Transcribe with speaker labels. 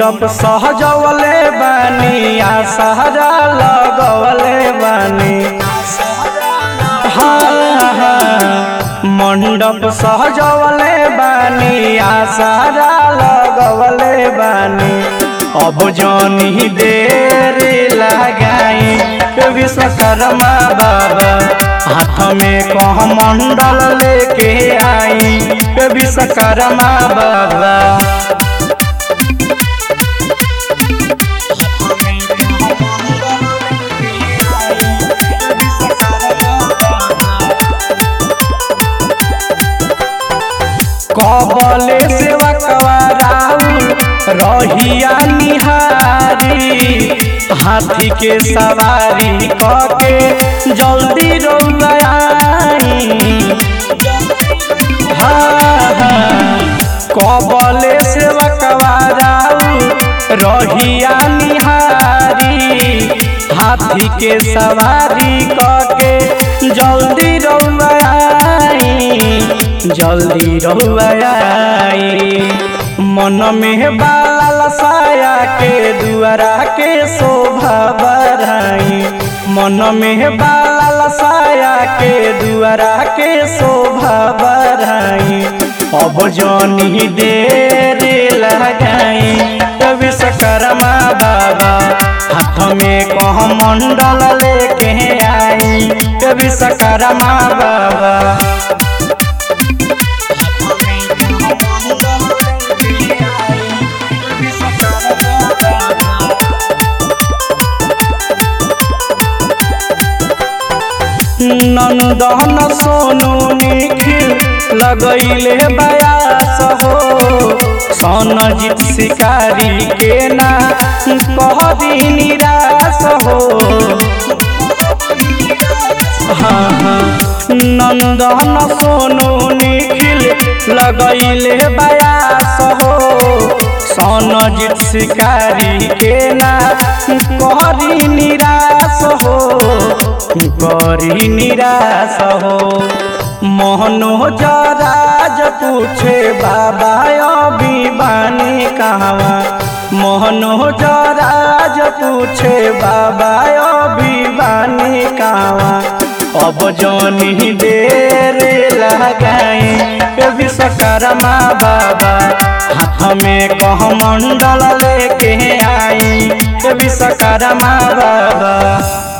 Speaker 1: मंडप सहजवले बानी आ सहरा लगवले बानी हाँ हाँ मंडप सहजवले बानी आ सहरा लगवले बानी अब जनी देर लगाई विश्वकर्मा बाबा हाथ में कह मंडल लेके आई विश्वकर्मा बाबा कबले सेवकवा राउल रहिया निहारी हाथी के सवारी कके जल्दी रौलाई हाँ हाँ कबले सेवकवा राउल रहिया निहारी हाथी के सवारी कके जल्दी रौलाई जल्दी रहुआई मन में बाल साया के दुआरा के शोभा बढ़ाई मन में बाल साया के दुआरा के शोभा बढ़ाई अब जनी देर लगाई विश्वकर्मा बाबा हाथ में कह मंडल लेके आई विश्वकर्मा बाबा नंदन सोनू निखिल लगैले बयास हो सोनजीत शिकारी के ना कह दी निराश हो हाँ हाँ नंदन सोनू निखिल लगैले बयास हो सोनजीत शिकारी के ना करी निराश हो करी निराश हो मोहनोजराज पूछे बाबा अभी बानी कहवा मोहनोजराज पूछे बाबा अभी बानी कहवा अब जनी देर लगाई विश्वकर्मा बाबा हाथ में कह मंडल लेके आई विश्वकर्मा बाबा